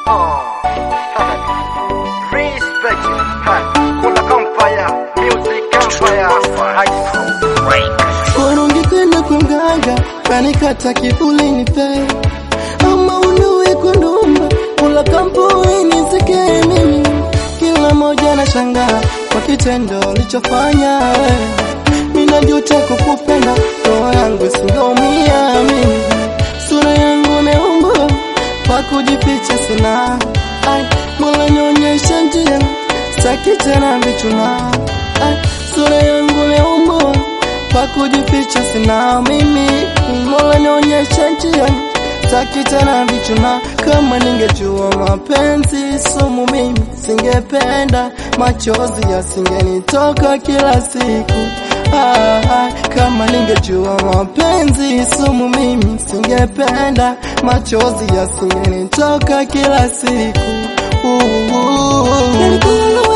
Respect. Kuna Empire, Music Empire, High School Break. Kurungi tena kwa mganga kanikata kivuli nipe ama unuwe kundumba kula kampuni nisikie mimi kila moja na shangaa kwa kitendo ulichofanya minajuta kukupenda roho yangu singaumia mimi sura yangu neumba kwa kujificha sina ai mola nyonyesha njia saki tena vichuna ai sura yangu neumba pa kujificha sina mimi, Mola nionyesha njia, sitaki tena vichuna. Kama ningejua mapenzi sumu, mimi singependa, machozi yasingenitoka kila siku. Ah, ah, kama ningejua mapenzi sumu, mimi singependa, machozi yasingenitoka kila siku. Uh, uh, uh.